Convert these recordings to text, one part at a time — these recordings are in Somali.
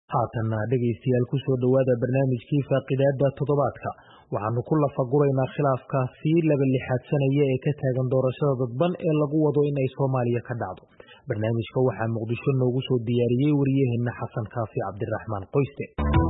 haatanna dhegaystayaal ku soo dhowaada barnaamijkii faaqidaada toddobaadka waxaanu ku lafaguraynaa khilaafka sii laba lixaadsanaya ee ka taagan doorashada dadban ee lagu wado in ay soomaaliya ka dhacdo barnaamijka waxaa muqdisho noogu soo diyaariyey wariyaheenna xasan kaafi cabdiraxmaan qoyste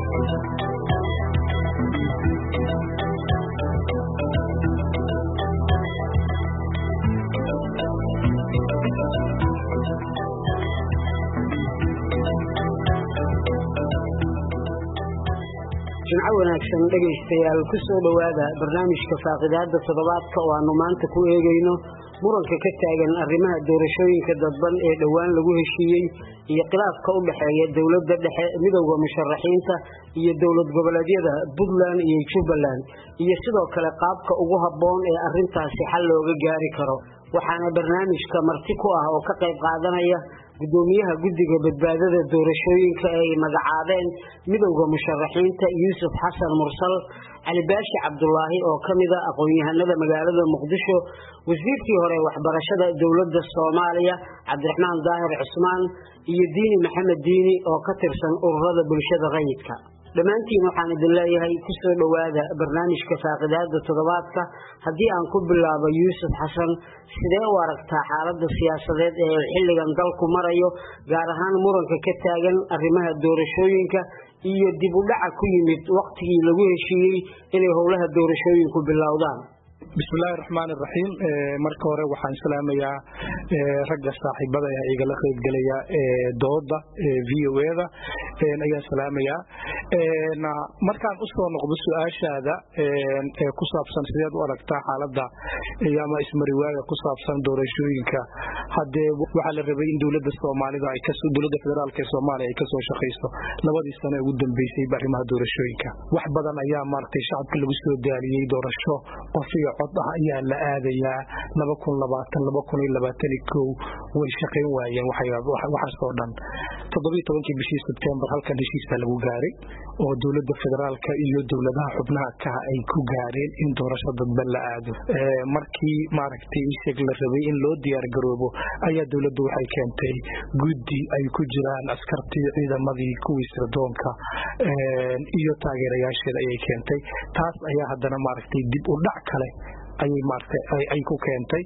jimco wanaagsan dhegaystayaal ku soo dhowaada barnaamijka faaqidaada toddobaadka oo aanu maanta ku eegayno muranka ka taagan arrimaha doorashooyinka dadban ee dhowaan lagu heshiiyey iyo khilaafka u dhexeeya dowladda dhexe midowda musharaxiinta iyo dowlad goboleedyada puntland iyo jubbaland iyo sidoo kale qaabka ugu habboon ee arrintaasi xal looga gaari karo waxaana barnaamijka marti ku ah oo ka qayb qaadanaya gudoomiyaha guddiga badbaadada doorashooyinka ee ay magacaabeen midowda musharaxiinta yuusuf xasan mursal cali baashi cabdulaahi oo ka mida aqoon-yahanada magaalada muqdisho wasiirkii hore waxbarashada dowladda soomaaliya cabdiraxmaan daahir cusmaan iyo diini maxamed diini oo ka tirsan ururada bulshada rayidka dhammaantiin waxaan idin leeyahay ku soo dhowaada barnaamijka faaqidaada toddobaadka haddii aan ku bilaabo yuusuf xasan sidee u aragtaa xaaladda siyaasadeed ee xilligan dalku marayo gaar ahaan muranka ka taagan arrimaha doorashooyinka iyo dib u dhaca ku yimid wakhtigii lagu heshiiyey inay howlaha doorashooyinku bilowdaan bismillahi raxmaan iraxiim marka hore waxaan salaamayaa ragga saaxiibada ee igala qaybgelaya dooda v o eda ayaan salaamayaa markaan usoo noqdo su-aashaada ee ku saabsan sideed u aragtaa xaalada ama ismariwaaga ku saabsan doorashooyinka hadee waxaa la rabay in dowlada soomaalida dowlada federaalk ee soomaaliya ay kasoo shaqayso labadii sano ugu dambeysay arrimaha doorashooyinka wax badan ayaa maaragtay shacabka lagu soo daaliyey doorasho qof iyo cod ah ayaa la aadayaa way shaqayn waayeen waxaasoo dhan todobaitobankii bishii sebtembar halkan heshiiska lagu gaaray oo dowlada federaalka iyo dowladaha xubnaha kaha ay ku gaareen in doorasho dadban la aado markii maaragtay isheg la rabay in loo diyaargaroobo ayaa dowladdu waxay keentay guddi ay ku jiraan askartii ciidamadii kuwii sirdoonka iyo taageerayaasheeda ayay keentay taas ayaa haddana maaragtay dib u dhac kale ayay maaragtay ay ku keentay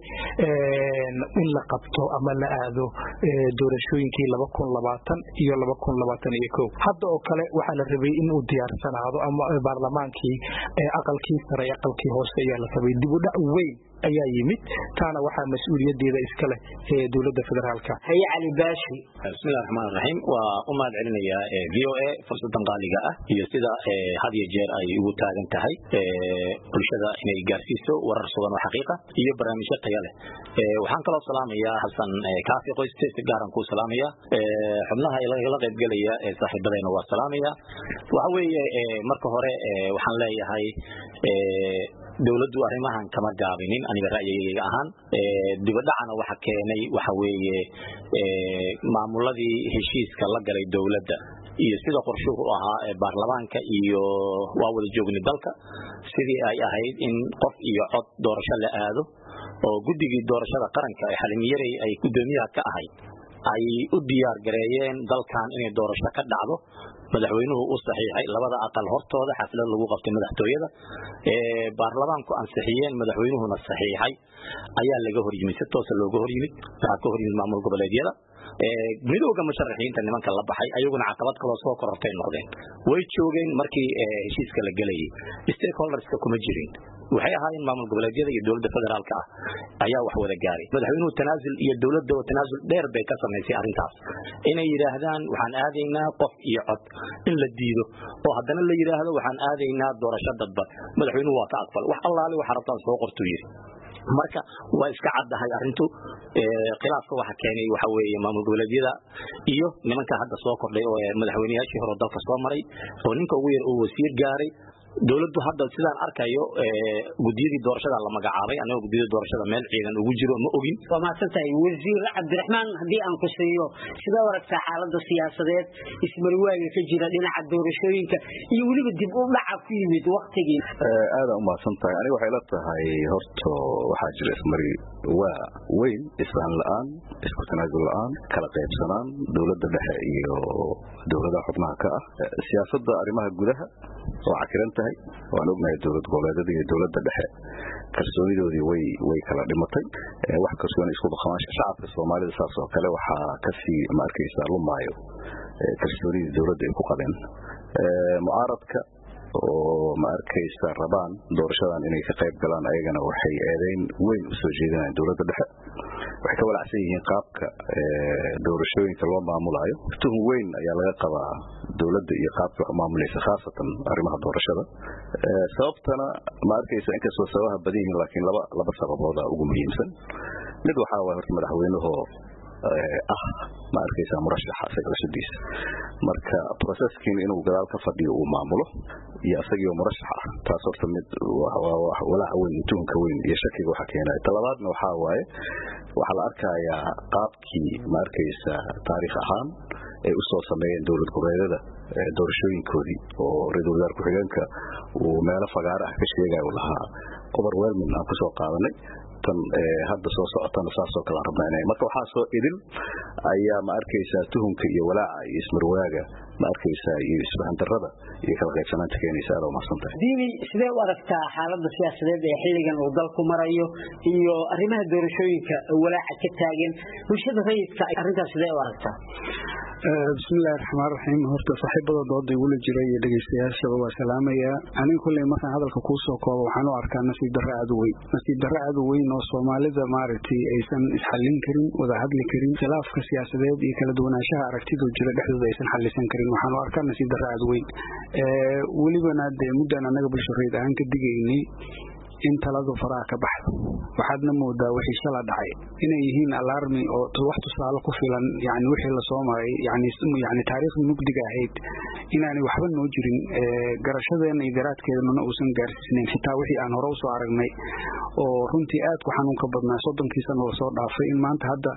in la qabto ama la aado doorashooyinkii laba kun labaatan iyo laba kun labaatan iyo kow hadda oo kale waxaa la rabay in uu diyaarsanaado ama baarlamaankii aqalkii sare aqalkii hoose ayaa la rabay dib u dhac weyn ayaa yimid taana waxaa mas-uuliyadeeda iska leh ee dowlada federaalka haye cali baashi bismillahi raxmaan raxiim waa u mahad celinayaa v o a fursadan qaaliga ah iyo sida had iyo jeer ay ugu taagan tahay bulshada inay gaarsiiso warar sugan oo xaqiiqa iyo barnaamijyo taya leh waxaan kaloo salaamayaa xasan kaafi qoyste si gaaran kuu salaamaya xubnaha la qaybgelaya ee saaxiibadayna waa salaamaya waxa weeye marka hore waxaan leeyahay dowladdu arrimahan kama gaabinin aniga ra'yigayga ahaan dibadhacana waxa keenay waxa weeye maamuladii heshiiska la galay dowladda iyo sida qorshuhu ahaa ee baarlamaanka iyo waa wada joogni dalka sidii ay ahayd in qof iyo cod doorasho la aado oo guddigii doorashada qaranka ee xalimiyarey ay guddoomiyaha ka ahayd ay u diyaar gareeyeen dalkan inay doorasho ka dhacdo madaxweynuhu u saxiixay labada aqal hortooda xaflad lagu qabtay madaxtooyada ee baarlamaanku ansixiyeen madaxweynuhuna saxiixay ayaa laga hor yimid si toosa looga hor yimid waxaa ka hor yimid maamul goboleedyada midowga musharaxiinta nimanka la baxay ayaguna caqabad kaloo soo korortay noqdeen way joogeen markii heshiiska la gelayay stakeholderska kuma jirin waxay ahaayeen maamul goboleedyada iyo dowladda federaalka ah ayaa wax wada gaaray madaxweynuhu tanaasul iyo dowladda oo tanaasul dheer bay ka samaysay arrintaas inay yidhaahdaan waxaan aadaynaa qof iyo cod in la diido oo haddana la yidhaahdo waxaan aadaynaa doorasho dadban madaxweynuhu waa ka aqbal wax allaale waxa rabtaan soo qortuu yidhi marka waa iska caddahay arintu khilaafka waxa keenay waxa weeye maamul goboleedyada iyo nimanka hadda soo kordhay oo madaxweyneyaashii hore dalka soo maray oo ninka ugu yar uu wasiir gaaray dowladdu hadda sidaan arkayo gudiyadii doorashada la magacaabay anagoo gudiyada doorashada meel ciidan ugu jiro ma ogin waa mahadsan tahay wasiir cabdiraxmaan haddii aan ku siiyo sidee aragtaa xaalada siyaasadeed ismarwaaga ka jira dhinaca doorashooyinka iyo weliba dib u dhaca ku yimid waktigii aadaan u mahadsan tahay aniga waxay la tahay horto waxaa jira ismari waa weyn isfahan la-aan isku tanaasul la-aan kala qaybsanaan dowladda dhexe iyo dowladaha xubnaha ka ah siyaasadda arrimaha gudaha waa cakiran tahay waan ognahay dowlad goboleedyada iyo dowladda dhexe kalsoonidoodii way way kala dhimatay wax kalsooni isku dhaqamaasha shacabka soomaalida saas oo kale waxaa kasii ma arkaysaa lumaayo kalsoonidii dowladda ay ku qabeen mucaaradka oo ma arkaysa rabaan doorashadan inay ka qayb galaan ayagana waxay eedeyn weyn u soo jeedinayaan dowladda dhexe waxay ka walacsan yihiin qaabka doorashooyinka loo maamulayo tuhum weyn ayaa laga qabaa dowladda iyo qaabka wax u maamulaysa khaasatan arrimaha doorashada sababtana ma arkaysa inkastoo sababaha badan yihiin laakiin laba laba sababooda ugu muhiimsan mid waxaa waay horta madaxweynahoo ah ma arkaysaa murashaxa isaga cusubdiisa marka processkiin inuu gadaal ka fadhiyo uu maamulo iyo isagiioo murashax ah taas horta mid walaaca weyn tuhunka weyn iyo shakiga waxa keenaya talabaadna waxaa waaye waxaa la arkayaa qaabkii ma arkaysa taariikh ahaan ay u soo sameeyeen dowlad goboleedyada doorashooyinkoodii oo ra-iisul wasaar ku-xigeenka uu meelo fagaara ah ka sheegaya uu lahaa overwhelming aan kusoo qaadanay tan hadda soo socotana saasoo kale aan rabnaa inay marka waxaa soo idin ayaa ma arkaysaa tuhunka iyo walaaca iyo ismarwaaga ma arkaysaa iyo isfahan darrada iyo kala qaybsanaanta keenaysa aad umahadsan tahay diini sidee u aragtaa xaalada siyaasadeed ee xilligan uu dalku marayo iyo arrimaha doorashooyinka walaaca ka taagan bulshada rayidka arrintaas sidee u aragtaa bismillahi raxmaan raxiim horta saaxiibada dooda igula jira iyo dhegeystayaashaba waa salaamaya aniga kulley markaan hadalka kuu soo koobo waxaan u arkaa nasiib darro aad u weyn nasiib darro aad u weyn oo soomaalida maaragtay aysan isxallin karin wada hadli karin khilaafka siyaasadeed iyo kala duwanaanshaha aragtidu jira dhexdooda aysan xallisan karin waxaan u arkaa nasiib darro aad u weyn welibana dee muddan annaga bulsho reyd ahaan ka digaynay in taladu faraha ka baxdo waxaadna moodaa wixii shala dhacay inay yihiin alarmi oo wax tusaale ku filan yani wixii lasoo maray yani yani taariikhdii mugdiga ahayd inaanay waxba noo jirin garashadeena iyo garaadkeedana uusan gaarsiisnayn xitaa wixii aan hore usoo aragnay oo runtii aad ku xanuunka badnaa soddonkii sano lasoo dhaafay in maanta hadda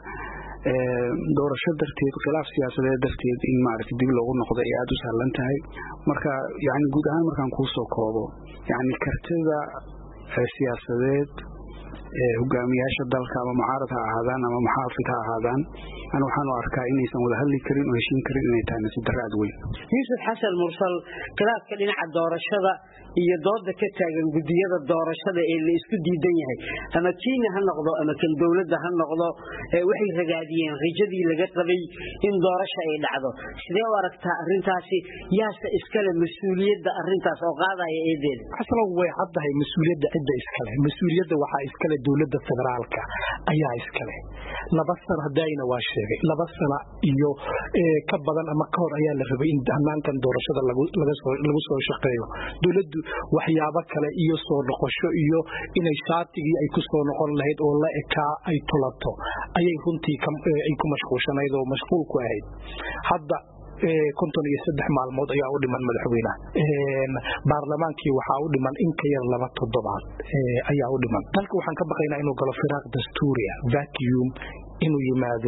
doorasho darteed khilaaf siyaasadeed darteed in maaragtay dib loogu noqdo ay aada u sahlan tahay marka yani guud ahaan markaan kuu soo koobo yani kartida siyaasadeed hogaamiyaasha dalka ama mucaarad ha ahaadaan ama muxaafid ha ahaadaan an waxaan u arkaa inaysan wada hadli karin oo heshiin karin inay tahay nasiib darro aad weyn yuusuf xasan mursal khilaafka dhinaca doorashada iyo dooda ka taagan gudiyada doorashada ee la isku diidan yahay ama kiina ha noqdo ama kan dowladda ha noqdo waxay ragaadiyeen rajadii laga qabay in doorasho ay dhacdo sidee u aragtaa arintaasi yaase iskale mas-uuliyadda arintaas oo qaadaya eedeeda aslo way caddahay mas-uuliyadda cidda iskale mas-uuliyadda waxaa iskale dowladda federaalka ayaa iskale laba sano hadayna waa sheegay laba sano iyo ka badan ama ka hor ayaa la rabay in hanaankan doorashada lagu soo shaqeeyo dowladdu waxyaabo kale iyo soo noqosho iyo inay shaatigii ay ku soo noqon lahayd oo la ekaa ay tulato ayay runtii ay ku mashquulshanayd oo mashquul ku ahayd hadda konton iyo saddex maalmood ayaa u dhiman madaxweynaha baarlamaankii waxaa u dhiman in ka yar laba toddobaad ayaa u dhiman dalka waxaan ka baqaynaa inuu galo firaaq dastuuria vacuum inuu yimaado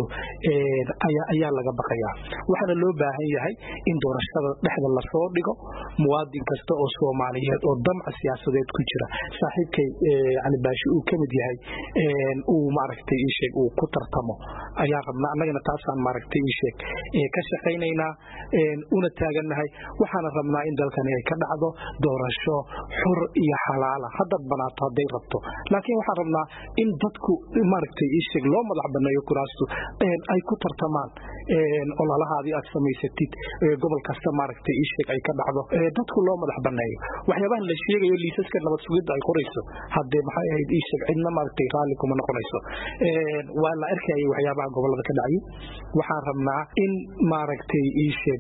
ayaa laga baqayaa waxaana loo baahan yahay in doorashada dhexda lasoo dhigo muwaadin kasta oo soomaaliyeed oo damca siyaasadeed ku jira saaxiibkay yani baashi uu kamid yahay uu maaragtay iisheeg uu ku tartamo ayaa rabnaa annagana taasaan maaragtay iisheeg ka shaqaynaynaa una taagannahay waxaana rabnaa in dalkani ay ka dhacdo doorasho xur iyo xalaala haddaad banaato hadday rabto laakiin waxaan rabnaa in dadku maaragtay iisheeg loo madax baneeyo kuraastu ay ku tartamaan ololahaadii aad samaysatid gobol kasta maaragtay iisheeg ay ka dhacdo dadku loo madax baneeyo waxyaabahan la sheegayo liisaska nabad sugidda ay qorayso haddee maxay ahayd iisheeg cidna maaragtay raalli kuma noqonayso waa la arkayay waxyaabaha gobolada ka dhacay waxaan rabnaa in maaragtay iisheeg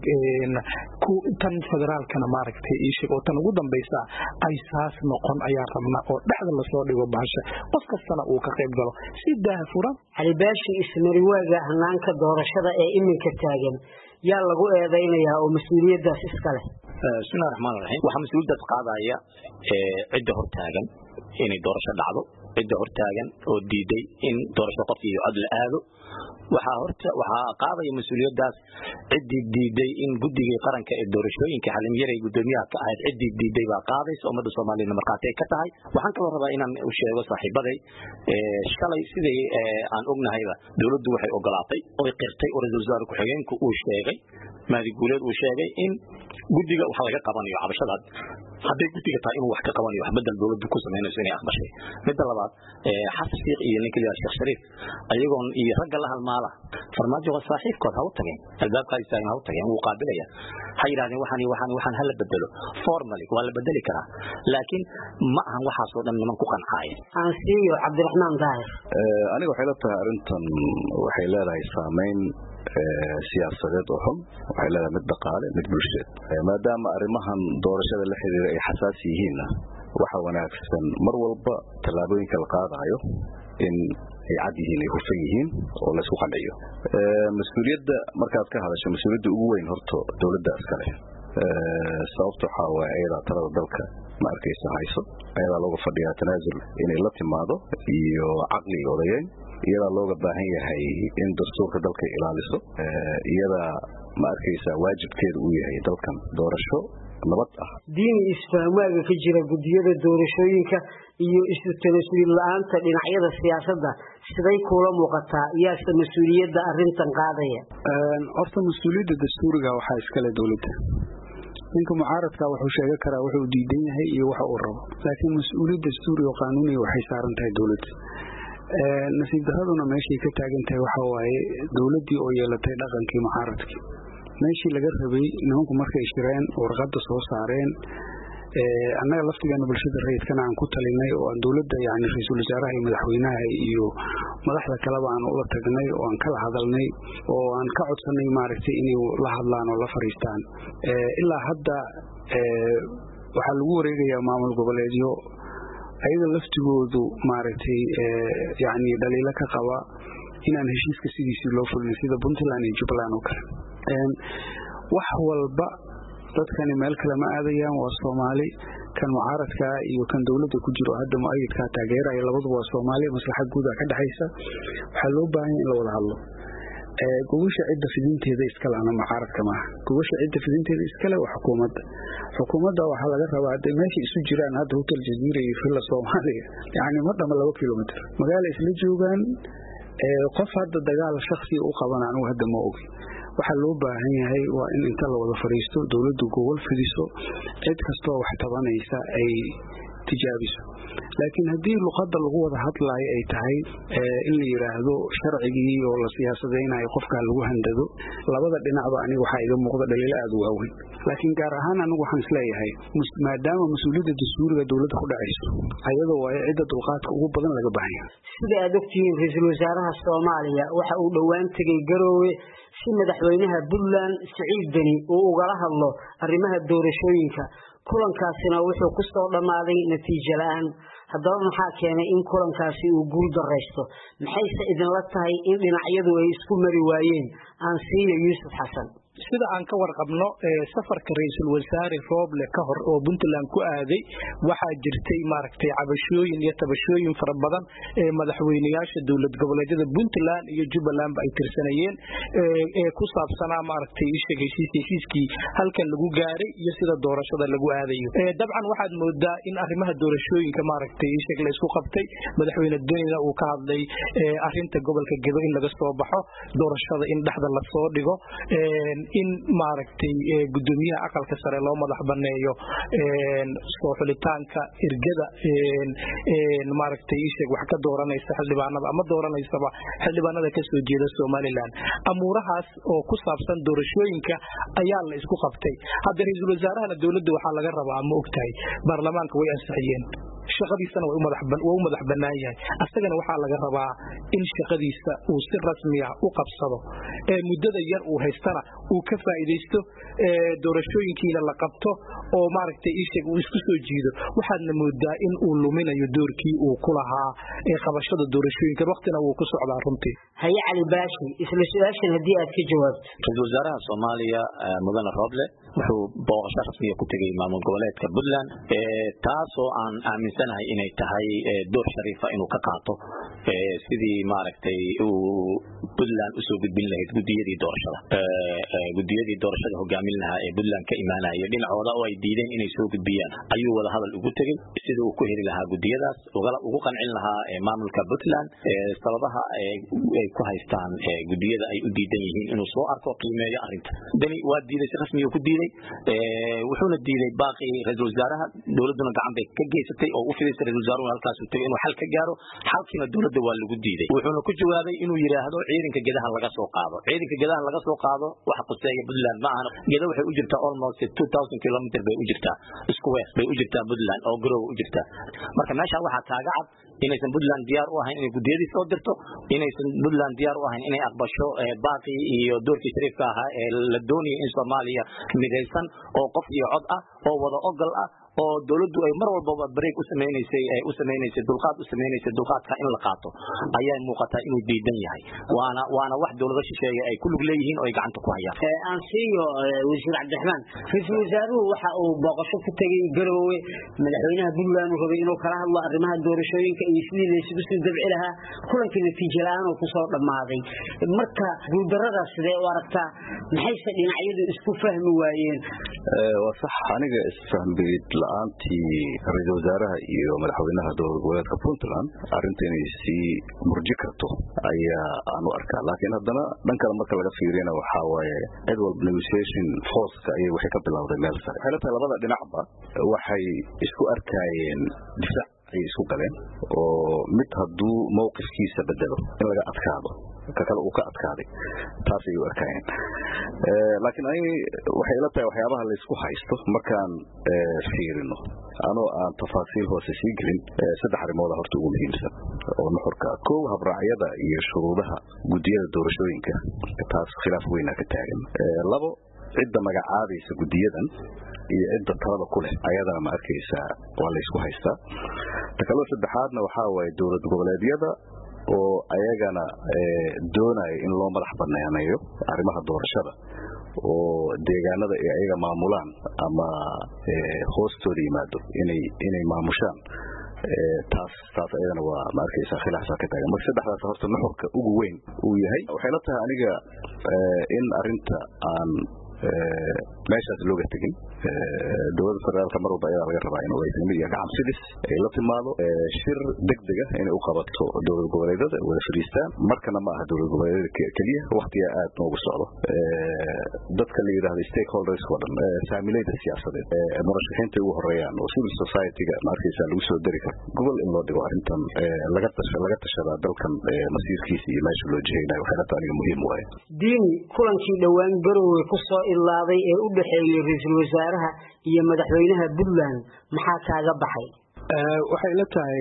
tan federaalkana maaragtay iisheeg oo tan ugu dambaysa ay saas noqon ayaan rabnaa oo dhexda lasoo dhigo bahasha qof kastana uu ka qayb galo si daaha furan calibaashi ismariwaaga hanaanka doorashada ee iminka taagan yaa lagu eedaynayaa oo mas-uuliyaddaas iska leh bismillahi raxmaan raxiim waxaa mas-uuliyaddaas qaadaya cidda hortaagan inay doorasho dhacdo cidda hortaagan oo diiday in doorasho qof iyo cod la aado waxaa horta waxaa qaadaya mas-uuliyaddaas ciddii diiday in guddigii qaranka ee doorashooyinka xalimyaray guddoomiyaha ka ahayd ciddii diiday baa qaadaysa ummadda soomaaliyana markhaati ay ka tahay waxaan kaloo rabaa inaan u sheego saaxiibaday shalay sidai aan ognahayba dowladdu waxay ogolaatay oy qirtay oo ra-isul wasaare ku-xigeenku uu sheegay mahdi guuleed uu sheegay in guddiga wax laga qabanayo cabashadaad hadday guddiga tahay inuu wax ka qabanayo wax bedel dowladdu ku samaynayso inay aqbashay midda labaad xasan sheikh iyo ninka liyaa sheekh shariif ayagoon iyo ragga la halmaala farmaajo waa saaxiibkood ha u tageen albaabka ha istaagin ha u tageen wuu qaabilaya ha yidhahdeen waxaan waxaan waxaan hala bedelo formally waa la bedeli karaa laakiin ma ahan waxaasoo dhan niman ku qancaaye aan siiyo cabdiraxmaan daahir aniga waxay la tahay arrintan waxay leedahay saameyn siyaasadeed oo xun waxay leedahay mid dhaqaale mid bulsheed maadaama arrimahan doorashada la xiriira ay xasaasi yihiinna waxa wanaagsan mar walba tallaabooyinka la qaadayo in ay cad yihiin ay hufan yihiin oo laysku qanciyo mas-uuliyadda markaad ka hadasho mas-uuliyadda ugu weyn horto dowladda iskale sababta waxaa waaye ayadaa talada dalka ma arkaysa hayso ayadaa looga fadhiyaa tanaasul inay la timaado iyo caqli iyo odayeyn iyadaa looga baahan yahay in dastuurka dalka ilaaliso iyadaa ma arkaysa waajibkeeda uu yahay dalkan doorasho nabad ah diini isfahmaaga ka jira guddiyada doorashooyinka iyo isu tanasuul la-aanta dhinacyada siyaasadda siday kuula muuqataa yaase mas-uuliyadda arintan qaadaya horta mas-uuliyadda dastuuriga waxaa iskale dowladda ninka mucaaradka wuxuu sheegan karaa wuxuu diidan yahay iyo waxa uu rabo laakiin mas-uuliyad dastuuri oo qaanuuniya waxay saaran tahay dowladda nasiib daraduna meeshay ka taagan tahay waxa waaye dowladdii oo yeelatay dhaqankii mucaaradkii meeshii laga rabay nimanku markay shireen warqadda soo saareen annaga laftigeena bulshada rayidkana aan ku talinay oo aan dowladda yani ra-iisul wasaaraha iyo madaxweynaha iyo madaxda kaleba aan ula tagnay oo aan kala hadalnay oo aan ka codsanay maaragtay inay la hadlaan oo la fariistaan ilaa hadda waxaa lagu wareegayaa maamul goboleedyo ayaga laftigoodu maaragtay yani dhaliilo ka qaba inaan heshiiska sidiisii loo fulin sida puntland iyo jubbaland oo kale wax walba dadkani meel kale ma aadayaan waa soomaali kan mucaaradkaa iyo kan dowladda ku jiro hadda mu-ayidkaa taageeraya labaduba waa soomaali maslaxa guuda ka dhexaysa waxaa loo baahanya in la wada hadlo gogosha cidda fidinteeda iskale ama mucaaradka maaha gogosha cidda fidinteeda iskale waa xukuumadda xukuumadda waxaa laga rabaa hadday meesha isu jiraan hadda hotel jaziira iyo villa soomaaliya yacni ma dhama laba kilomitr magaala isla joogaan qof hadda dagaal shaksiga u qaban anugu hadda ma ogi waxaa loo baahan yahay waa in inta la wada fadhiisto dowladdu gogol fidiso cid kastoo wax tabanaysa ay tijaabiso laakiin haddii luqadda lagu wada hadlaayo ay tahay in la yidhaahdo sharcigii oo la siyaasadaynayo qofkaa lagu handado labada dhinacba aniga waxaa iga muuqda dhaliilo aada u waaweyn laakiin gaar ahaan anigu waxaan isleeyahay maadaama mas-uuliyadda dastuuriga dowladda ku dhacayso ayadoo waayo cidda dulqaadka ugu badan laga baahanya sida aad ogtihiin ra-iisul wasaaraha soomaaliya waxa uu dhowaan tegey garoowe si madaxweynaha puntland siciid deni uu ugala hadlo arrimaha doorashooyinka kulankaasina wuxuu ku soo dhammaaday natiijo la-aan haddaba maxaa keenay in kulankaasi uu guul daraysto maxayse idinla tahay in dhinacyadu ay isku mari waayeen aan siiyo yuusuf xasan sida aan ka warqabno safarka ra-iisul wasaare rooble ka hor oo puntland ku aaday waxaa jirtay maaragtay cabashooyin iyo tabashooyin fara badan ee madaxweyneyaasha dowlad goboleedyada puntland iyo jubbalandba ay tirsanayeen ee ku saabsanaa maaragtay isheg heshiis heshiiskii halkan lagu gaaray iyo sida doorashada lagu aadayo dabcan waxaad moodaa in arrimaha doorashooyinka maaragtay isheg la isku qabtay madaxweyne denina uu ka hadlay arinta gobolka gedo in laga soo baxo doorashada in dhexda lasoo dhigo in maaragtay gudoomiyaha aqalka sare loo madax baneeyo soo xulitaanka ergada maaragtay isheeg wax ka dooranaysa xildhibaanada ama dooranaysaba xildhibaanada kasoo jeeda somalilan amuurahaas oo ku saabsan doorashooyinka ayaa la isku qabtay hadda ra-iisul wasaarahana dowladda waxaa laga rabaa ma ogtahay baarlamaanka way ansixiyeen shaqadiisana waa u madax bannaan yahay asagana waxaa laga rabaa in shaqadiisa uu si rasmiya u qabsado ee muddada yar uu haystana uu ka faa'iidaysto doorashooyinkiina la qabto oo maaragtay isheg uu isku soo jiido waxaadna moodaa in uu luminayo doorkii uu ku lahaa ee qabashada doorashooyinka waktina wuu ku socdaa runtii haye cali baashi isla su-aashan haddii aad ka jawaabto ra-iisul wasaaraha soomaaliya mudane rooble wuxuu booqasho rasmiya ku tegay maamul goboleedka puntland taasoo aan aaminsanahay inay tahay door shariifa inuu ka qaato sidii maaragtay uu puntland usoo gudbin lahayd gudiyadii doorashada gudiyadii doorashada hogaamin lahaa ee puntland ka imaanaya dhinacooda oo ay diideen inay soo gudbiyaan ayuu wada hadal ugu tegey sida uu ku heli lahaa gudiyadaas ugu qancin lahaa maamulka puntland sababaha ay ku haystaan gudiyada ay u diidan yihiin inuu soo arko qiimeeyo arinta dani waa diiday si rasmiga ku diiday wuxuuna diiday baaqi ra-isul wasaaraha dowladuna gacan bay ka geysatay oo u fidaysay ra-isul wasaaruhu halkaas uu tegay inuu xal ka gaaro xalkiina dowladda waa lagu diiday wuxuuna ku jawaabay inuu yidhaahdo ciidanka gedaha laga soo qaado ciidanka gedaha laga soo qaado waxa quseeya puntland ma ahan geda waxay u jirtaa almost two thousand kilometer bay u jirtaa square bay u jirtaa puntland oo garow u jirtaa marka meesha waxaa kaaga cad inaysan puntland diyaar u ahayn inay gudiyadii soo dirto inaysan puntland diyaar u ahayn inay aqbasho baaqi iyo doorkii shariifka ahaa ee la doonaya in soomaaliya midaysan oo qof iyo cod ah oo wada ogol ah oo dowladdu ay mar walbaba break u samaynaysay u samaynaysay dulqaad u samaynaysay dulqaadka in la qaato ayaa muuqataa inuu diidan yahay waana waana wax dowlado shisheeye ay ku lug leeyihiin oo ay gacanta ku hayaan aan siiyo wasiir cabdiraxmaan ra-iisul wasaaruhu waxa uu booqasho ku tegey garoowe madaxweynaha puntland uu rabay inuu kala hadlo arrimaha doorashooyinka iyo sidii laysugu soo dabci lahaa kulankii natiijo la-aan oo kusoo dhammaaday marka guuldaradaas sidee u aragtaa maxayse dhinacyadu isku fahmi waayeen waa sax aniga isfahmid la-aantii ra-iisul wasaaraha iyo madaxweynaha dowlad goboleedka puntland arrinta inay sii murji karto ayaa aan u arkaa laakiin haddana dhan kale marka laga fiiriyana waxaa waaye cid walba negotiation forceka ayay waxay ka bilowday meel sare waxay la tahay labada dhinacba waxay isku arkaayeen difaac ayay isku galeen oo mid hadduu mowqifkiisa bedelo in laga adkaado ka kale uu ka adkaaday taas ayay u arkaayeen laakiin ani waxay ila tahay waxyaabaha laysku haysto markaan fiirino anoo aan tafaasiil hoose sii gelin saddex arrimooda horta ugu muhiimsan oo nuxurka kow habraacyada iyo shuruudaha gudiyada doorashooyinka taas khilaaf weyna ka taagan labo cidda magacaabaysa gudiyadan iyo cidda talada ku leh ayadana ma arkaysaa waa laysku haystaa ta kaloo saddexaadna waxaa waaye dowlad goboleedyada oo ayagana doonaya in loo madax banaaneeyo arrimaha doorashada oo deegaanada ay ayaga maamulaan ama hoostooda yimaado inay inay maamushaan taas taas ayadana waa ma arkaysaa khilaafsaa ka taagan marka saddexdaas horta nuxurka ugu weyn uu yahay waxay la tahay aniga in arinta aan meeshaas looga tegin dowladda federaalka mar walba ayadaa laga rabaa in wadaysnimo iyo gacan sidis ay la timaado shir degdega inay u qabato dowlad goboleedyada wada fadhiistaan markana ma aha dowlad goboleedyada keliya waktigaa aad noogu socdo dadka la yidhahda stakeholders oo dhan saamilayda siyaasadeed murashaxiinta ugu horeeyaan oo civil society-ga ma arkaysaa lagu soo dari karo gobol in loo dhigo arrintan laga laga tashadaa dalkan masiirkiisa iyo meesha loo jihaynayo waxay la tahay aniga muhiim waaye diini kulankii dhowaan garowe ku soo ilaaday ee u dhexeeyey ra-iisul wasaaraha iyo madaxweynaha puntland maxaa kaaga baxay waxay la tahay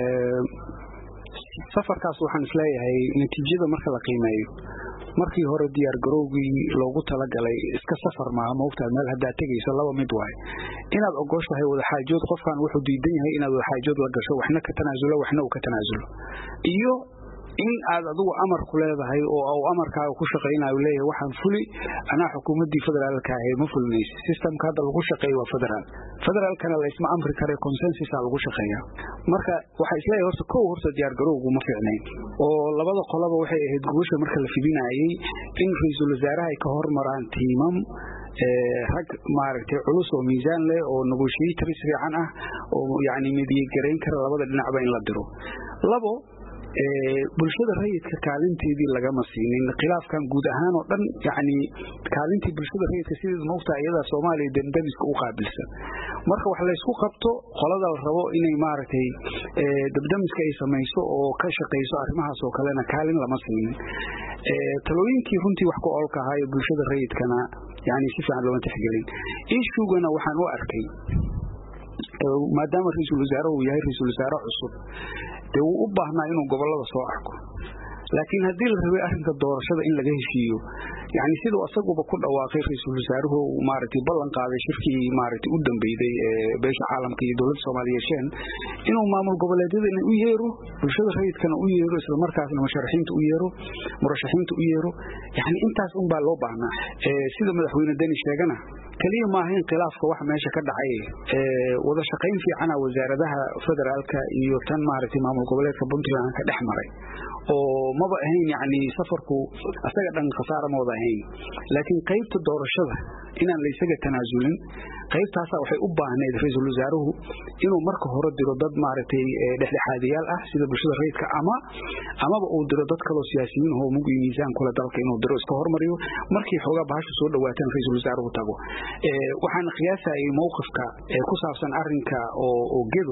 safarkaas waxaan isleeyahay natiijada marka la qiimeeyo markii hore diyaar garowgii loogu talagalay iska safar maaha maogtahay meel haddaad tegayso laba mid waaye inaad ogoshahay wadaxaajood qofkan wuxuu diidan yahay inaad wadaxaajood la gasho waxna ka tanaasulo waxna uu ka tanaasulo iyo in aad adigu amar ku leedahay oo uu amarkaaga ku shaqaynayo leeyahay waxaan fuli anaa xukuumaddii federaalka ahayd ma fulinaysa systemka hadda lagu shaqeeya waa federaal federaalkana laysma amri kare consensusa lagu shaqeeya marka waxaa isleeyahay horta kow horta diyaar garowgu ma fiicnayn oo labada qolaba waxay ahayd gubasha marka la fidinayay in ra-iisul wasaaraha ay ka hormaraan tiimam rag maaragtay culus oo miisaan leh oo negotiators fiican ah oo yacni midiyegarayn kara labada dhinacba in la diro labo bulshada rayidka kaalinteedii lagama siinin khilaafkan guud ahaan oo dhan yani kaalintii bulshada rayidka sideed maogtaa iyadaa soomaaliya dendamiska u qaabilsan marka wax laysku qabto qolada la rabo inay maaragtay dabdamiska ay samayso oo ka shaqayso arrimahaas oo kalena kaalin lama siinin talooyinkii runtii wax ku oolka ahaayo bulshada rayidkana yani si fiican looma tixgelin ishugana waxaan u arkay maadaama ra-iisul wasaare uu yahay ra-iisul wasaare cusub dee wuu u baahnaa inuu gobolada soo arko laakiin haddii la rabay arrinka doorashada in laga heshiiyo yani siduu asaguba ku dhawaaqay ra-iisul wasaaruhu maaragtay ballan qaaday shirkii maaragtay u dambeyday ee beesha caalamka iyo dowladda soomaaliya yeesheen inuu maamul goboleedyadana u yeero bulshada rayidkana u yeero islamarkaasna musharaxiinta u yeero murashaxiinta u yeero yani intaas un baa loo baahnaa sida madaxweyne deni sheegana keliya maaha in khilaafka wax meesha ka dhacay wada shaqayn fiicana wasaaradaha federaalka iyo tan maaragtay maamul goboleedka puntland ka dhex maray oo maba ahayn yani safarku asaga dhan khasaara ma wada ahayn laakiin qaybta doorashada inaan laysaga tanaasulin qaybtaasa waxay u baahneyd ra-iisul wasaaruhu inuu marka hore diro dad maaragtay dhexdhexaadiyaal ah sida bulshada rayidka ama amaba uu diro dad kaloo siyaasiyiin oo mug iyo miisaan kule dalka inuu diro iska hormariyo markii xoogaa bahashu soo dhawaataan ra-iisul wasaaruhu tago waxaana qiyaasayay mowqifka ku saabsan arinka oo gedo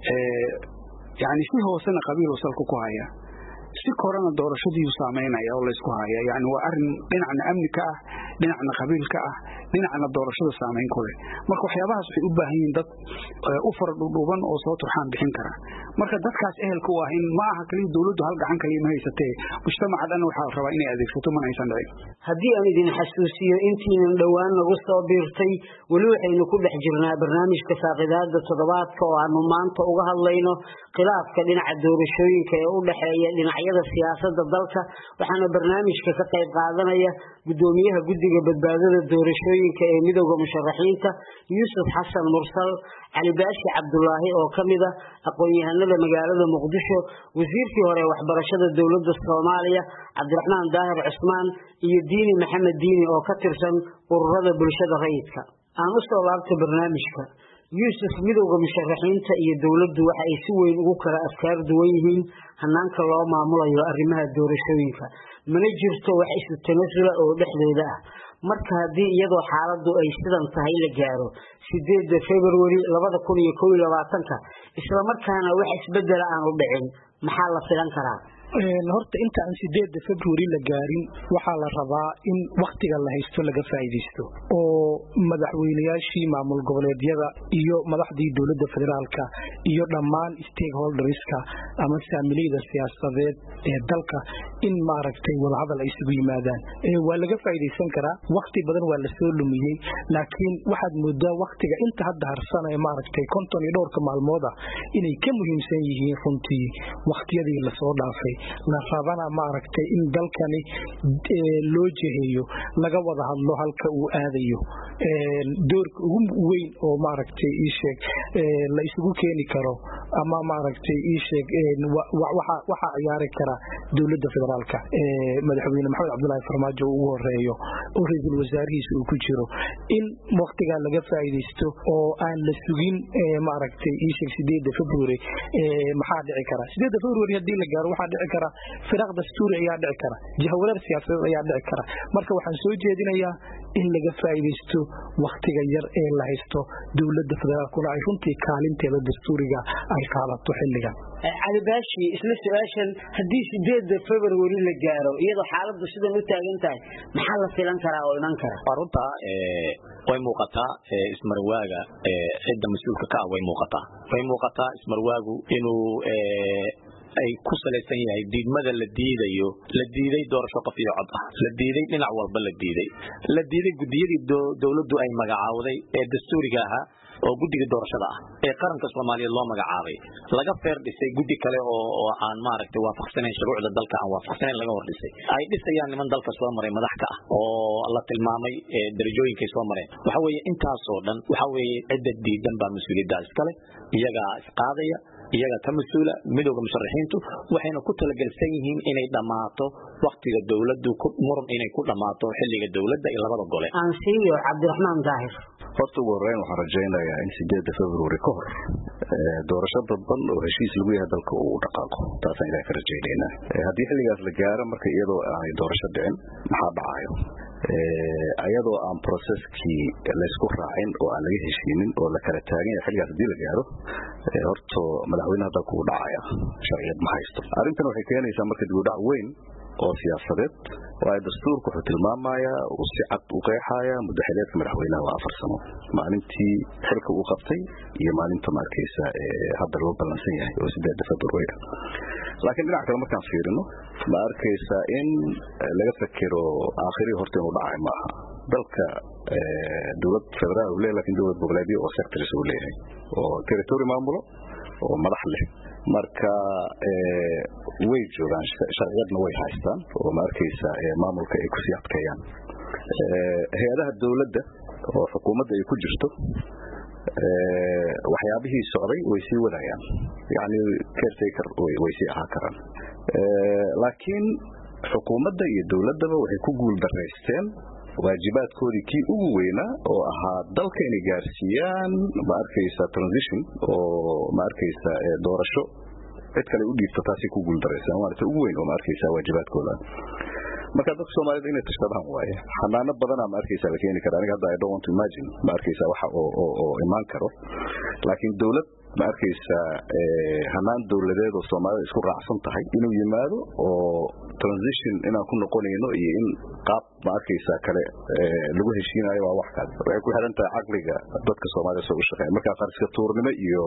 yani si hoosena qabiil salka ku haya si korana doorashadiiu saameynaya oo laysku haya yani waa arin dhinacna amni ka ah dhinacna qabiil ka ah dhinacna doorashada saameyn ku leh marka waxyaabahaas waxay u baahan yihiin dad u fara dhudhuuban oo soo turxaan bixin kara marka dadkaas ehelka u ah in ma aha kaliya dowladdu hal gacan kaliya ma haysatee mujtamaca dhan waxaa rabaa inay adeegsato mana aysan dhicin haddii aan idin xasuusiyo intiinan dhowaan nagu soo biirtay weli waxaynu ku dhex jirnaa barnaamijka faaqidaada toddobaadka oo aanu maanta uga hadlayno khilaafka dhinaca doorashooyinka ee u dhexeeya dhinacyada siyaasadda dalka waxaana barnaamijka ka qayb qaadanaya gudoomiyaha guddiga badbaadada doorashooyinka ee midowda musharaxiinta yuusuf xasan mursal cali baashi cabdulaahi oo ka mid a aqoon-yahanada magaalada muqdisho wasiirkii hore waxbarashada dowladda soomaaliya cabdiraxmaan daahir cusmaan iyo diini maxamed diini oo ka tirsan ururada bulshada rayidka aan u soo laabta barnaamijka yuusuf midowda musharaxiinta iyo dowladdu waxa ay si weyn ugu kala afkaar duwan yihiin hanaanka loo maamulayo arrimaha doorashooyinka mana jirto wax isu tanasula oo dhexdooda ah marka haddii iyadoo xaaladdu ay sidan tahay la gaaro sideedda februari labada kun iyo kow iyo labaatanka islamarkaana wax isbedela aanu dhicin maxaa la filan karaa horta inta aan sideedda februari la gaarin waxaa la rabaa in waktiga la haysto laga faa'iidaysto oo madaxweynayaashii maamul goboleedyada iyo madaxdii dowladda federaalka iyo dhammaan stakeholderska ama saamileyda siyaasadeed ee dalka in maaragtay wadahadal ay isugu yimaadaan waa laga faa'iidaysan karaa wakti badan waa lasoo lumiyey laakiin waxaad moodaa waktiga inta hadda harsan ee maaragtay konton iyo dhowrka maalmooda inay ka muhiimsan yihiin runtii waktiyadii lasoo dhaafay la rabana maaragtay in dalkani loo jeheeyo laga wada hadlo halka uu aadayo doorka ugu weyn oo maaragtay iisheeg la isugu keeni karo ama maaragtay iisheeg waxaa ciyaari kara dowladda federaalka madaxweyne maxamed cabdulaahi farmaajo uu ugu horeeyo oo ra-iisul wasaarihiisa uu ku jiro in waktigaa laga faa'iidaysto oo aan la sugin maaragtay iisheeg sideedda february maxaa dhici kara sideedda february haddii la gaaro waxaa dhici kara firaaq dastuuri ayaa dhici kara jahawareer siyaasadeed ayaa dhici kara marka waxaan soo jeedinayaa in laga faa'iidaysto waktiga yar ee la haysto dowladda federaalkuna ay runtii kaalinteeda dastuuriga ay qaadato xilligan cali baashi isla su-aashan haddii sideedda february la gaaro iyadoo xaaladdu sidan u taagan tahay maxaa la filan karaa oo iman kara waa runta way muuqataa ismarwaaga cidda mas-uulka ka ah way muuqataa way muuqataa ismarwaagu inuu ay ku salaysan yahay diidmada la diidayo la diiday doorasho qof iyo cod ah la diiday dhinac walba la diiday la diiday gudiyadii dowladdu ay magacaawday ee dastuuriga ahaa oo guddiga doorashada ah ee qaranka soomaaliyeed loo magacaabay laga feer dhisay guddi kale oo aan maaragtay waafaqsanayn shuruucda dalka aan waafaqsanayn laga hor dhisay ay dhisayaan niman dalka soo maray madax ka ah oo la tilmaamay darajooyinkay soo mareen waxa weeye intaasoo dhan waxa weeye cidda diidan baa mas-uuliyaddaa iskale iyagaa isqaadaya iyaga ka mas-uula midowda musharaxiintu waxayna ku talagelsan yihiin inay dhammaato waktiga dowladdu muran inay ku dhammaato xilliga dowladda iyo labada gole aan siiyo cabdiraxmaan daahir horta ugu horeyn waxaan rajaynayaa in sideedda february ka hor doorasho dadban oo heshiis lagu yahay dalka uu dhaqaaqo taasaan ilaah ka rajaynaynaa haddii xilligaas la gaaro marka iyadoo aanay doorasho dhicin maxaa dhacayo ayadoo aan processkii laysku raacin oo aan laga heshiinin oo la kala taagan yahay xilligaas haddii la gaaro horto madaxweynaha dalka uu dhacaya sharciyad ma haysto arrintan waxay keenaysaa marka dibudhac weyn oo siyaasadeed waayo dastuurku wuxuu tilmaamayaa uu si cad u qeexayaa muddaxileedka madaxweynaha waa afar sano maalintii xilka uu qabtay iyo maalinta ma arkaysa hadda loo ballansan yahay oo sideedda february ah laakiin dhinac kale markaan fiirino ma arkaysaa in laga fekero aakhirii horta inuu dhacay ma aha dalka dowlad federaal uu leeyahay lakin dowlad goboleedyo oo sectors uu leeyahay oo territory maamulo oo madax leh marka way joogaan sharciyadna way haystaan oo ma arkaysa maamulka ay kusii adkeeyaan hay-adaha dowladda oo xukuumadda ay ku jirto waxyaabihii socday way sii wadayaan yani caretaker way sii ahaa karaan laakiin xukuumadda iyo dowladdaba waxay ku guul daraysteen waajibaadkoodii kii ugu weynaa oo ahaa dalka inay gaarsiiyaan ma arkaysa transition oo ma arkaysa doorasho cid kale u dhiibto taasay ku guul daraysaan waana ta ugu weyn oo ma arkaysa waajibaadkooda marka dadka soomaalida inay tashadaan waaye xanaano badanaa ma arkaysa la keeni kara aniga hadda i don't want to imagine ma arkaysa waxa oo oo oo imaan karo laakiin dowlad ma arkaysa hanaan dowladeed oo soomaalida isku raacsan tahay inuu yimaado oo transition inaan ku noqonayno iyo in qaab ma arkaysa kale lagu heshiinayo waa wax kale waxay ku xiran tahay caqliga dadka soomaalida soo u shaqeeya marka qarska tuurnimo iyo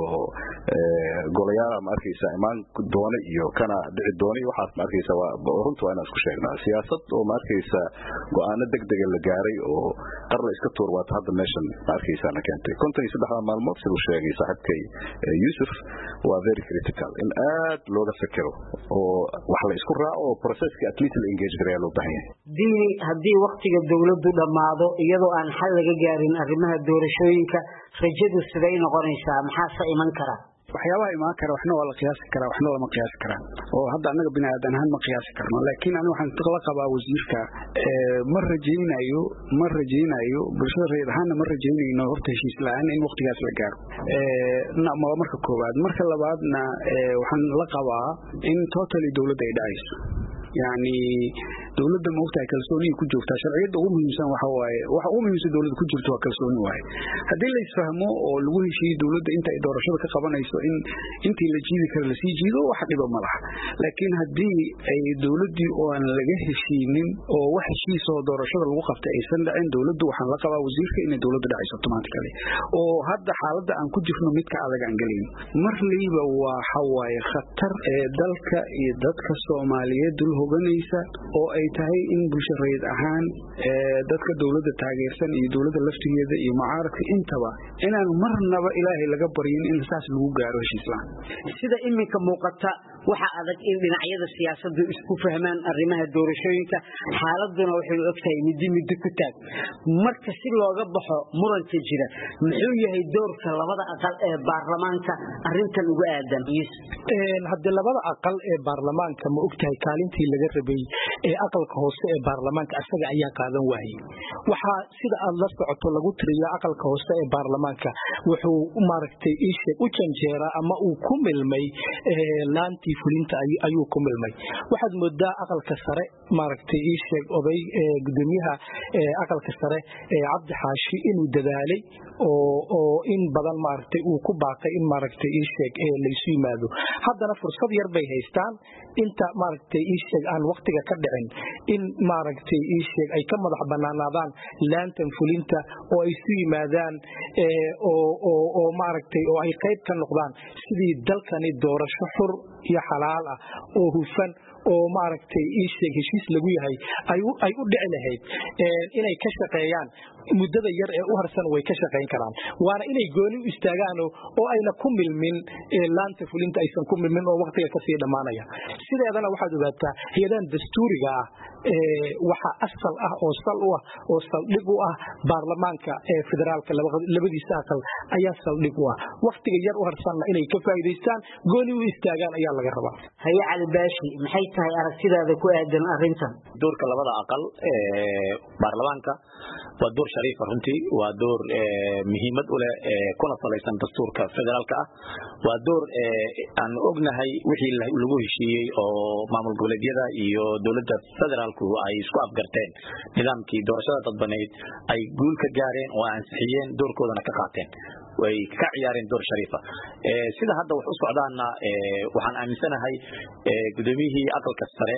golayaala ma arkaysa imaan doona iyo kana dhici doona waxaas ma arkaysa waa runta waa inaan isku sheegnaa siyaasad oo ma arkaysa go'aano degdega la gaaray oo qar la iska tuur waata hadda meeshan ma arkaysa na keentay konton iyo saddexda maalmood siduu sheegay saaxiibkay yusuf waa very critical in aad looga fekero oo wax la isku raaco oo processka at least la engage gareeya loo baahan yahay diini haddii waktiga dowladdu dhammaado iyadoo aan xal laga gaarin arrimaha doorashooyinka rajadu siday noqonaysaa maxaase iman kara waxyaabaha imaan kara waxna waa la qiyaasi karaa waxna lama qiyaasi karaa oo hadda annaga bini aadan ahaan ma qiyaasi karno laakiin aniga waxaan la qabaa wasiirka ma rajaynayo ma rajaynayo bulshada rayid ahaanna ma rajaynayno horta heshiis la-aan in waktigaas la gaaro waa marka koowaad marka labaadna waxaan la qabaa in totally dowladda ay dhacayso yani dowladda maogtahay kalsooniyay ku joogtaa sharciyadda ugu muhiimsan waxa waaye waxa ugu muhiimsan dowladda ku jirto waa kalsooni waaye haddii la isfahmo oo lagu heshiiyo dowladda inta ay doorashada ka qabanayso in intii la jiidi kara lasii jiido wax dhiba ma laha laakiin haddii ay dowladdii oo aan laga heshiinin oo wax heshiisoo doorashada lagu qabtay aysan dhacin dowladdu waxaan la qabaa wasiirka inay dowladda dhacayso automatically oo hadda xaaladda aan ku jirno midka adag aan gelayn marlayba waxa waaye khatar ee dalka iyo dadka soomaaliyeed dul hoganaysa oo ay tahay in bulsho rayid ahaan dadka dowladda taageersan iyo dowladda laftigeeda iyo mucaaradka intaba inaan marnaba ilaahay laga baryin in saas lagu gaaro heshiislaan sida iminka muuqata waxa adag in dhinacyada siyaasaddu isku fahmaan arrimaha doorashooyinka xaaladuna waxay u egtahay middi middo ku taag marka si looga baxo muranka jira muxuu yahay doorka labada aqal ee baarlamaanka arintan ugu aadan haddii labada aqal ee baarlamaanka ma ogtahay kaalintii laga rabay ee aqalka hoose ee baarlamaanka asaga ayaa qaadan waayey waxaa sida aad la socoto lagu tiriya aqalka hoose ee baarlamaanka wuxuu maaragtay iisheeg u janjeeraa ama uu ku milmay laantii fulinta ayuu ku milmay waxaad moodaa aqalka sare maaragtay iisheeg oday gudoomiyaha aqalka sare cabdi xaashi inuu dadaalay oo in badan maaragtay uu ku baaqay in maaragtay iisheeg laysu yimaado haddana fursad yar bay haystaan inta maaragtay iisheeg aan waktiga ka dhicin in maaragtay iisheeg ay ka madax banaanaadaan laantan fulinta oo ay isu yimaadaan oo maaragtay oo ay qayb ka noqdaan sidii dalkani doorasho xur iyo xalaal ah oo hufan oo maaragtay iisheeg heshiis lagu yahay ay u dhici lahayd inay ka shaqeeyaan muddada yar ee u harsan way ka shaqayn karaan waana inay gooni u istaagaan oo ayna ku milmin laanta fulinta aysan ku milmin oo waktiga kasii dhammaanaya sideedana waxaad ogaataa hay-adahan dastuuriga ah waxa asal ah oo sal u ah oo saldhig u ah baarlamaanka ee federaalka labadiisa aqal ayaa saldhig u ah waktiga yar u harsanna inay ka faa'iidaystaan gooni u istaagaan ayaa laga rabaa haye cali baashi maxay tahay aragtidaada ku aadan arrintan doorka labada aqal ee baarlamaanka waa door shariifa runtii waa door muhiimad u leh kuna salaysan dastuurka federaalka ah waa door aan ognahay wixii lagu heshiiyey oo maamul goboleedyada iyo dowladda federaalku ay isku afgarteen nidaamkii doorashada dadbaneyd ay guul ka gaareen oo ansixiyeen doorkoodana ka qaateen way ka ciyaareen door shariifa sida hadda wax u socdaana waxaan aaminsanahay gudoomiyihii aqalka sare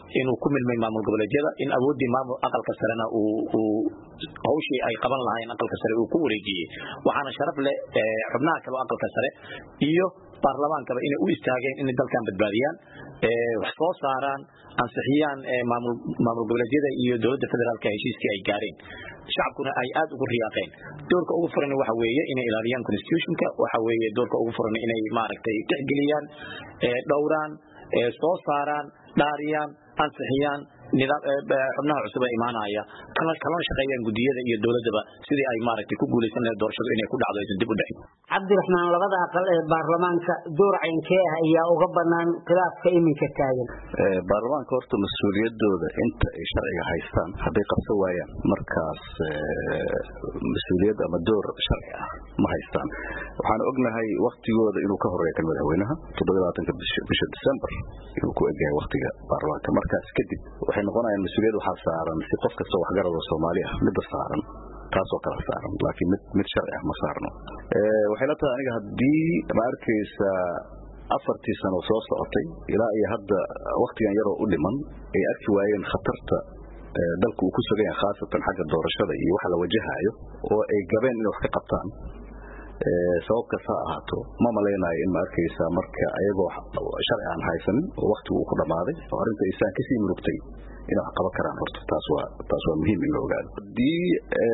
inuu ku milmay maamul goboleedyada in awooddii maamul aqalka sarena uu hawshii ay qaban lahaayeen aqalka sare uu ku wareejiyey waxaana sharaf leh xubnaha kale aqalka sare iyo baarlamaankaba inay u istaageen inay dalkan badbaadiyaan wax soo saaraan ansixiyaan maamul goboleedyada iyo dowladda federaalka heshiiskii ay gaareen shacabkuna ay aad ugu riyaaqeen doorka ugu furan waxa weeye inay ilaaliyaan constitutionka waxa weeye doorka ugu furan inay maaragtay tixgeliyaan dhowraan soo saaraan dhaariyaan ansixiyaan xubnaha cusub ee imaanaya kalana shaqeeyaan gudiyada iyo dowladaba sidii ay maaragtay ku guulaysan lahayd doorashadu inay ku dhacdo aysan dib u dhicin cabdiraxmaan labada aqal ee baarlamaanka door caynkee ah ayaa uga banaan khilaafka iminka taagan baarlamaanka horta mas-uuliyadooda inta ay sharciga haystaan hadday qabsan waayaan markaas mas-uuliyad ama door sharci ah ma haystaan waxaan ognahay waktigooda inuu ka horeeya kan madaxweynaha toddobaatanka bisha december inuu ku egyahay waktiga baarlamaanka markaas kadib waxay noqonayaan mas-uuliyad waxaa saaran si qof kasta waxgarado soomaali ah midda saaran taasoo kala saaran laakiin mid mid sharci ah ma saarno waxay la tahay aniga haddii ma arkaysa afartii sano soo socotay ilaa iyo hadda waktigan yaroo u dhiman ay arki waayeen khatarta dalku uu ku sugan yahay khaasatan xagga doorashada iyo waxa la wajahaayo oo ay gabeen inay wax ka qabtaan sabab kasta ha ahaato ma malaynayo in ma arkaysa marka ayagoo sharci aan haysanin oo waktigu uu ku dhammaaday oo arrinta isaan kasii murugtay inay wax qaban karaan horta taas waa taas waa muhiim in la ogaado haddii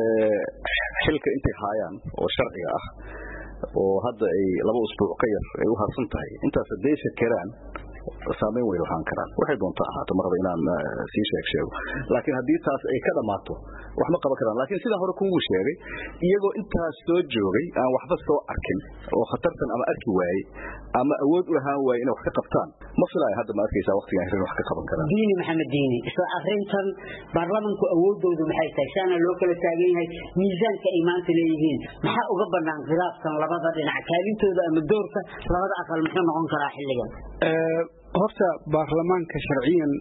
xilka intay haayaan oo sharciga ah oo hadda ay laba usbuuc ka yar ay u harsan tahay intaas hadday shakeraan saameyn way lahaan karaan waxay doonta ahaato maraba inaan sii sheeg sheego laakiin haddii taas ay ka dhammaato wax ma qaban karaan laakiin sidaan hore kugu sheegay iyagoo intaas soo joogay aan waxba soo arkin oo khatartan ama arki waayey ama awood u lahaan waaye inay wax ka qabtaan ma filaayo hadda ma arkaysaa waqtigan hirin wax ka qaban karaan diini maxamed diini isla arrintan baarlamanku awoodoodu maxay tahay saana loo kala taagan yahay miisaanka ay maanta leeyihiin maxaa uga banaan khilaafkan labada dhinac kaalintooda ama doorka labada aqal muxuu noqon karaa xilligan horta baarlamaanka sharciyan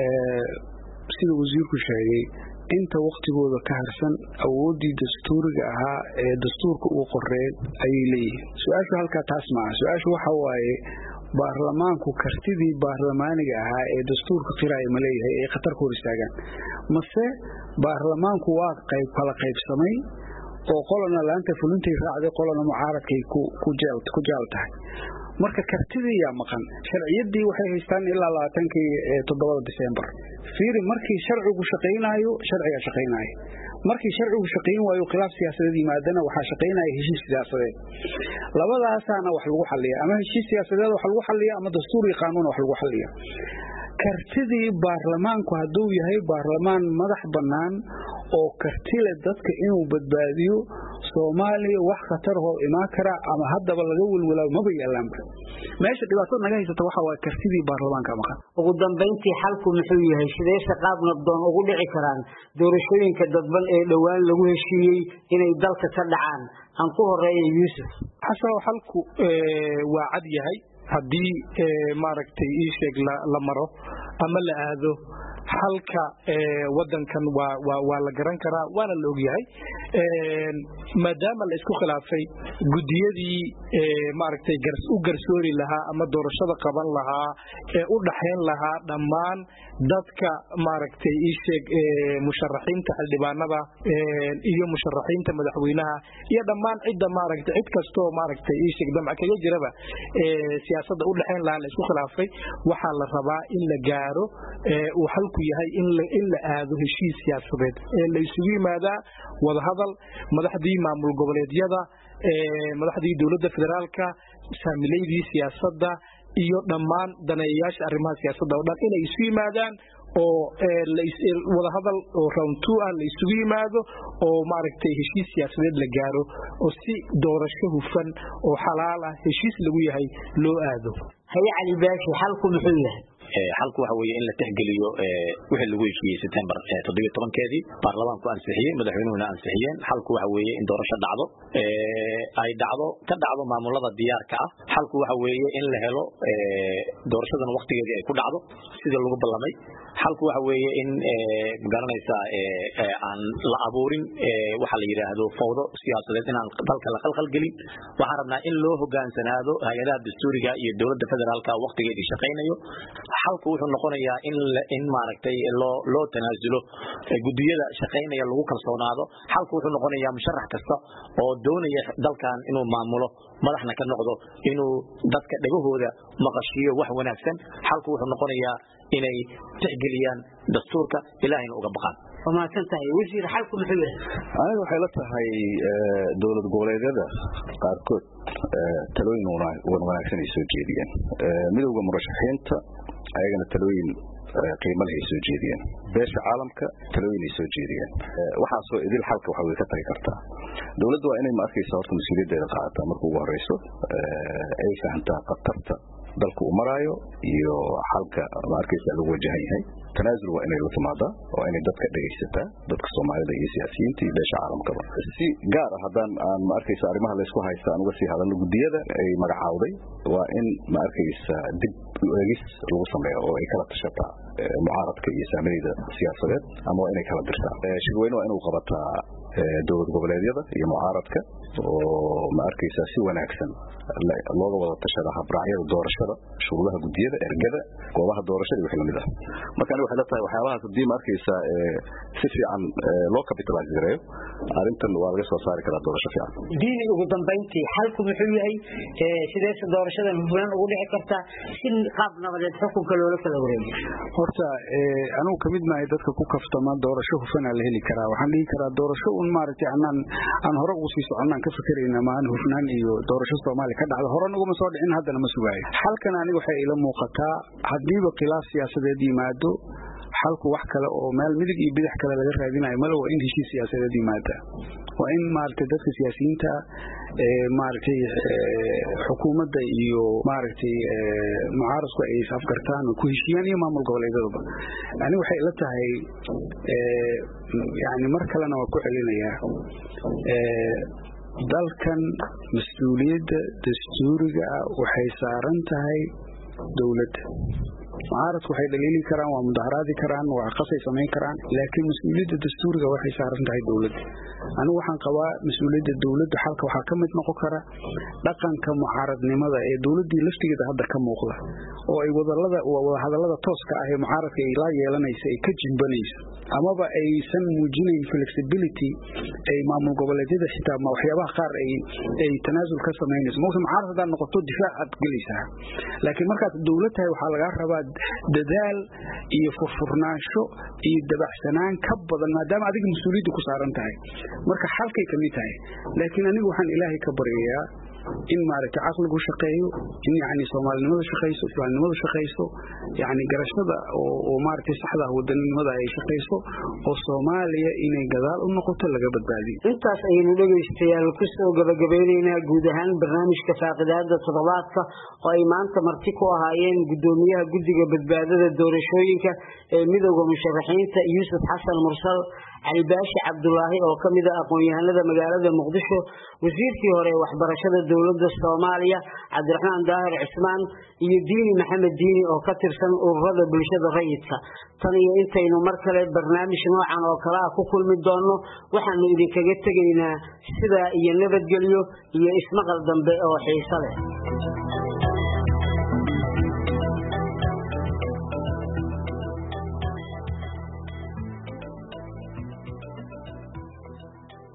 sida wasiirku sheegay inta waktigooda ka harsan awooddii dastuuriga ahaa ee dastuurka uu qoreen ayay leeyihiin su-aashu halkaa taas maaha su-aashu waxa waaye baarlamaanku kartidii baarlamaaniga ahaa ee dastuurka qiraaya ma leeyahay ay khatar ku hor istaagaan mase baarlamaanku waa qayb kala qaybsamay oo qolana laanta fulintay raacday qolana mucaaradkay ku jaal tahay marka kartidii yaa maqan sharciyadii waxay haystaan ilaa labaatankii toddobada disembar fiiri markii sharcigu shaqaynaayo sharcigaa shaqaynaayo markii sharcigu shaqayn waayo khilaaf siyaasadeed yimaadana waxaa shaqaynaya heshiis siyaasadeed labadaasaana wax lagu xaliya ama heshiis siyaasadeed wax lagu xaliya ama dastuur iyo qaanuun wax lagu xaliya kartidii baarlamaanku hadduu yahay baarlamaan madax bannaan oo kartile dadka inuu badbaadiyo soomaaliya wax khatarhoo imaan kara ama haddaba laga welwelaa maba yaalaanba meesha dhibaatada naga haysata waxa waa kartidii baarlamaanka maqan ugu dambayntii xalku muxuu yahay sidee shaqaab nabdoon ugu dhici karaan doorashooyinka dadban ee dhowaan lagu heshiiyey inay dalka ka dhacaan aan ku horeeya yuusuf xasanow xalku waa cad yahay haddii maaragtay ii sheeg la maro ama la aado halka wadankan waa la garan karaa waana la ogyahay maadaama la isku khilaafay gudiyadii maaragtay u garsoori lahaa ama doorashada qaban lahaa ee u dhaxayn lahaa dhammaan dadka maaragtay ii sheeg musharaxiinta xildhibaanada iyo musharaxiinta madaxweynaha iyo dhammaan cidda maaragtay cid kastoo maaragtay ii sheeg damca kaga jiraba siyaasadda u dhaxayn lahaa la isku khilaafay waxaa la rabaa in la gaaro uu halku yahay in la aado heshiis siyaasadeed ee la isugu yimaadaa wadahadal madaxdii maamul goboleedyada madaxdii dowladda federaalka saamileydii siyaasadda iyo dhammaan daneeyayaasha arrimaha siyaasadda oo dhan inay isu yimaadaan oo wadahadal oo round two ah la isugu yimaado oo maaragtay heshiis siyaasadeed la gaaro oo si doorasho hufan oo xalaal ah heshiis lagu yahay loo aado haye cali baashi xalku muxuu yahay xalku waxa weeye in la tixgeliyo wixii lagu heshiiyey September 17keedii baarlamaanku ansixiyey madaxweynuhuna ansixiyeen xalku waxa weeye in doorasho dhacdo ay dhacdo ka dhacdo maamulada diyaarka ah xalku waxa weeye in la helo doorashadan waqtigeedii ay ku dhacdo sidii lagu ballamay xalku waxa weeye in magaranaysaa aan la abuurin waxa la yidhaahdo fawdo siyaasadeed inaan dalka la qalqalgelin waxaan rabnaa in loo hogaansanaado hay-adaha dastuuriga iyo dowladda federaalka waktigeedii shaqaynayo xalku wuxuu noqonayaa in in maaragtay loo loo tanaasulo gudiyada shaqaynaya lagu kalsoonaado xalku wuxuu noqonayaa musharax kasta oo doonaya dalkan inuu maamulo madaxna ka noqdo inuu dadka dhegahooda maqashiiyo wax wanaagsan xalku wuxuu noqonayaa inay tixgeliyaan dastuurka ilaahayna uga baqaan waa mahadsan tahay wasiir xalku muxuu yahay aniga waxay la tahay dowlad goboleedyada qaarkood talooyin wan wanaagsan ay soo jeediyeen midowda murashaxiinta ayagana talooyin qiimo leh ay soo jeediyeen beesha caalamka talooyin ay soo jeediyeen waxaasoo idil xalka waxa way ka tagi kartaa dowladda waa inay ma arkaysa horta mas-uuliyaddeeda qaadataa marka ugu horeyso ay fahamtaa khatarta dalka uu maraayo iyo xalka ma arkaysa lagu wajahan yahay tanaasul waa inay la timaadaa waa inay dadka dhegaysataa dadka soomaalida iyo siyaasiyiinta iyo beesha caalamkaba si gaar ah haddaan aan ma arkaysa arrimaha laysku haysta aan uga sii hadalno guddiyada ay magacaawday waa in ma arkaysa dib eegis lagu sameeyo oo ay kala tashataa mucaaradka iyo saamileyda siyaasadeed ama waa inay kala dirtaa shirweyne waa inuu qabataa dowlad goboleedyada iyo mucaaradka oo ma arkaysaa si wanaagsan looga wada tashada habraacyada doorashada shuruudaha gudiyada ergada goobaha doorashada iyo wixii lamid ah marka aniga waxay la tahay waxyaabahaas haddii ma arkaysaa si fiican loo capitalize gareeyo arrintan waa laga soo saari karaa doorasho fiican diini ugu dambayntii xalku muxuu yahay sideese doorashadan hufnaan ugu dhici kartaa si qaab nabadeed xukunka loola kala wareego horta anugu kamid maahay dadka ku kaftama doorasho hufanaa la heli karaa waxaan dhihi karaa doorasho un maaragtay anaan aan hore ugu sii soconnaan ka fakerayna maan hufnaan iyo doorasho soomaaliya ka dhacda horan uguma soo dhicin haddana ma sugaayo xalkan aniga waxay ila muuqataa haddiiba khilaaf siyaasadeed yimaado xalku wax kale oo meel midig iyo bidix kale laga raadinayo male waa in heshiis siyaasadeed yimaada waa in maaragtay dadka siyaasiyiinta maaragtay xukuumadda iyo maaragtay mucaaradku ay isafgartaan oo ku heshiiyaan iyo maamul goboleedyadaba ani waxay ila tahay yani mar kalena waa ku celinayaa dalkan mas-uuliyadda dastuuriga ah waxay saaran tahay dowladda mucaaradku waxay dhaliili karaan waa mudaharaadi karaan waa qasay samayn karaan laakiin mas-uuliyadda dastuuriga waxay saaran tahay dowladda anigu waxaan qabaa mas-uuliyadda dowladda xalka waxaa ka mid noqon kara dhaqanka mucaaradnimada ee dowladdii laftigeeda hadda ka muuqda oo ay wadalada wadahadallada tooska ah ee mucaaradka ay la yeelanaysa ay ka jimbanayso amaba aysan muujinayn flexibility ay maamul goboleedyada xitaa waxyaabaha qaar ay ay tanaasul ka samaynayso mawta mucaarad haddaad noqoto difaac aad gelaysaa laakiin markaad dowlad tahay waxaa lagaa rabaa dadaal iyo furfurnaansho iyo dabacsanaan ka badan maadaama adiga mas-uuliyadda ku saaran tahay marka xalkay kamid tahay laakiin anigu waxaan ilaahay ka baryayaa in maaragtay caqligu shaqeeyo in yani soomaalinimada shaqayso islaamnimadu shaqayso yani garashada oo maaragtay saxda wadaninimada ay shaqayso oo soomaaliya inay gadaal u noqoto laga badbaadiyo intaas ayaynu dhegaystayaal ku soo gabagabeynaynaa guud ahaan barnaamijka faaqidaada toddobaadka oo ay maanta marti ku ahaayeen gudoomiyaha guddiga badbaadada doorashooyinka ee midowda musharaxiinta yuusuf xasan mursal cali baashi cabdulaahi oo ka mid a aqoon-yahanada magaalada muqdisho wasiirkii hore ee waxbarashada dowladda soomaaliya cabdiraxmaan daahir cismaan iyo diini maxamed diini oo ka tirsan ururada bulshada rayidka tan iyo intaynu mar kale barnaamij noocan oo kale ah ku kulmi doonno waxaanu idinkaga tegaynaa sidaa iyo nabadgelyo iyo ismaqal dambe oo xiiso leh